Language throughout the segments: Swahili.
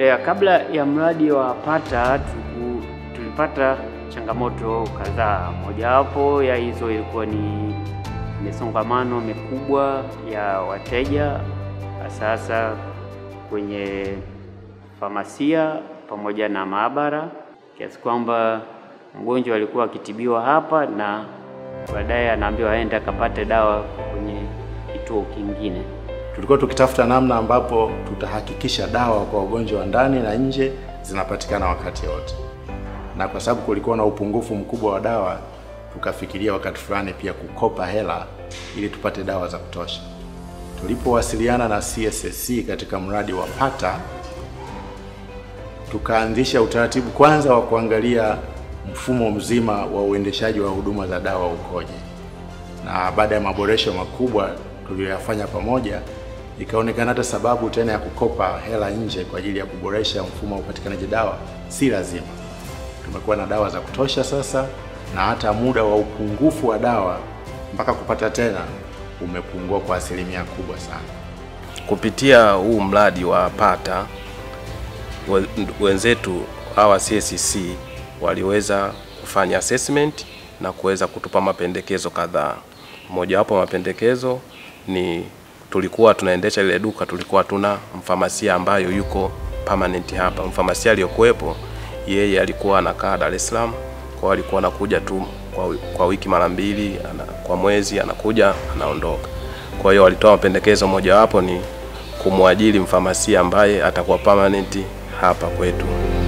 Ya, kabla ya mradi wa Pata tuku, tulipata changamoto kadhaa. Mojawapo ya hizo ilikuwa ni misongamano mikubwa ya wateja, sasa kwenye famasia pamoja na maabara, kiasi kwamba mgonjwa alikuwa akitibiwa hapa na baadaye anaambiwa aende akapate dawa kwenye kituo kingine. Tulikuwa tukitafuta namna ambapo tutahakikisha dawa kwa wagonjwa wa ndani na nje zinapatikana wakati wote, na kwa sababu kulikuwa na upungufu mkubwa wa dawa, tukafikiria wakati fulani pia kukopa hela ili tupate dawa za kutosha. Tulipowasiliana na CSSC katika mradi wa Pata, tukaanzisha utaratibu kwanza wa kuangalia mfumo mzima wa uendeshaji wa huduma za dawa ukoje, na baada ya maboresho makubwa tuliyoyafanya pamoja, ikaonekana hata sababu tena ya kukopa hela nje kwa ajili ya kuboresha mfumo wa upatikanaji dawa si lazima. Tumekuwa na dawa za kutosha sasa, na hata muda wa upungufu wa dawa mpaka kupata tena umepungua kwa asilimia kubwa sana. Kupitia huu mradi wa Pata we- wenzetu hawa CSC waliweza kufanya assessment na kuweza kutupa mapendekezo kadhaa. Mojawapo mapendekezo ni tulikuwa tunaendesha ile duka, tulikuwa tuna mfamasia ambayo yuko permanent hapa. Mfamasia aliyokuwepo yeye alikuwa anakaa Dar es Salaam, kwa hiyo alikuwa anakuja tu kwa, wi- kwa wiki mara mbili, ana, kwa mwezi anakuja anaondoka. Kwa hiyo walitoa mapendekezo, mojawapo ni kumwajiri mfamasia ambaye atakuwa permanent hapa kwetu.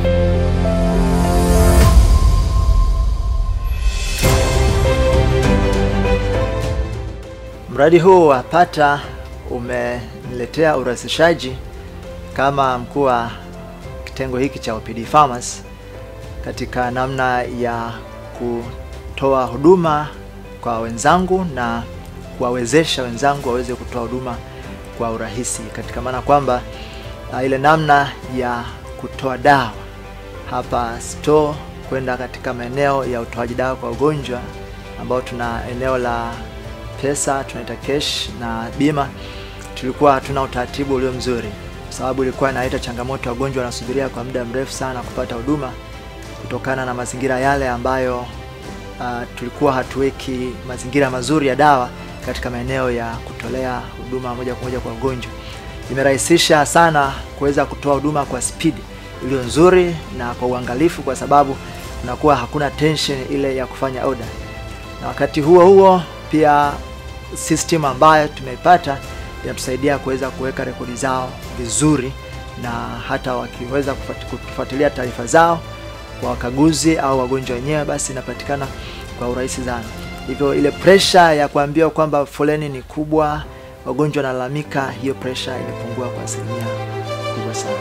Mradi huu wa Pata umeniletea urahisishaji kama mkuu wa kitengo hiki cha OPD Pharmacy katika namna ya kutoa huduma kwa wenzangu na kuwawezesha wenzangu waweze kutoa huduma kwa urahisi, katika maana kwamba uh, ile namna ya kutoa dawa hapa store kwenda katika maeneo ya utoaji dawa kwa wagonjwa ambao tuna eneo la pesa tunaita cash na bima, tulikuwa hatuna utaratibu ulio mzuri, kwa sababu ilikuwa inaleta changamoto, wagonjwa wanasubiria kwa muda mrefu sana kupata huduma kutokana na mazingira yale ambayo uh, tulikuwa hatuweki mazingira mazuri ya dawa katika maeneo ya kutolea huduma moja kwa moja kwa wagonjwa. Imerahisisha sana kuweza kutoa huduma kwa spidi iliyo nzuri na kwa uangalifu, kwa sababu kunakuwa hakuna tension ile ya kufanya order, na wakati huo huo pia system ambayo tumeipata inatusaidia kuweza kuweka rekodi zao vizuri, na hata wakiweza kufuat- kufuatilia taarifa zao kwa wakaguzi au wagonjwa wenyewe, basi inapatikana kwa urahisi sana. Hivyo ile pressure ya kuambiwa kwamba foleni ni kubwa, wagonjwa wanalalamika, hiyo pressure imepungua kwa asilimia kubwa sana.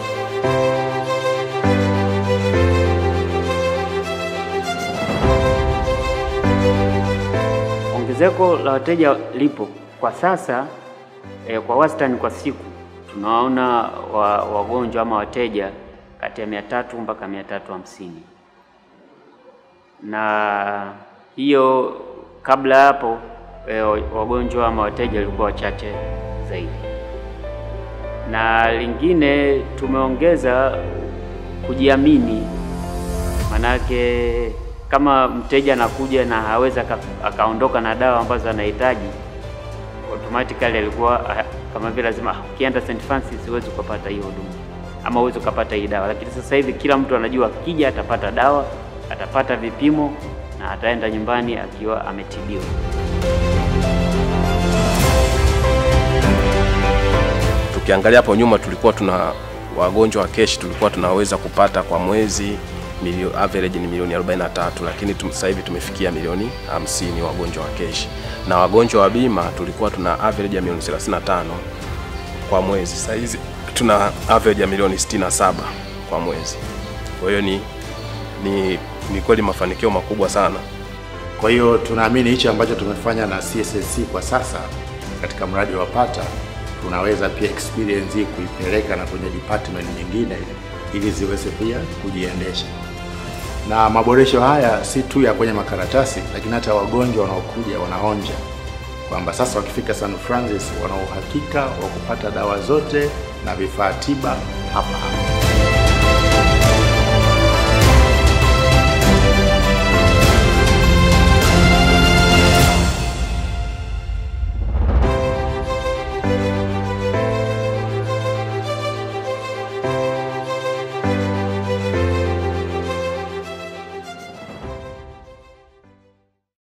Ongezeko la wateja lipo kwa sasa eh, kwa wastani kwa siku tunaona wa, wagonjwa ama wateja kati ya mia tatu mpaka mia tatu hamsini na hiyo kabla hapo eh, wagonjwa ama wateja walikuwa wachache zaidi. Na lingine tumeongeza kujiamini, manake kama mteja anakuja na hawezi aka- akaondoka na dawa ambazo anahitaji, automatically alikuwa ah, kama vile lazima "Ah, ukienda St Francis huwezi ukapata hiyo huduma ama huwezi ukapata hii dawa. Lakini sasa hivi kila mtu anajua akija atapata dawa, atapata vipimo na ataenda nyumbani akiwa ametibiwa. Tukiangalia hapo nyuma tulikuwa tuna wagonjwa wa keshi tulikuwa tunaweza kupata kwa mwezi milio, average ni milioni 43, lakini tum- sasa hivi tumefikia milioni 50 wagonjwa wa keshi, na wagonjwa wa bima tulikuwa tuna average ya milioni 35 kwa mwezi. Sasa hizi tuna average ya milioni 67 kwa mwezi. Kwa hiyo ni, ni, ni kweli mafanikio makubwa sana. Kwa hiyo tunaamini hicho ambacho tumefanya na CSSC kwa sasa katika mradi wa Pata, tunaweza pia experience hii kuipeleka na kwenye department nyingine ili ziweze pia kujiendesha. Na maboresho haya si tu ya kwenye makaratasi, lakini hata wagonjwa wanaokuja wanaonja kwamba sasa wakifika St Francis wana uhakika wa kupata dawa zote na vifaa tiba hapa hapa.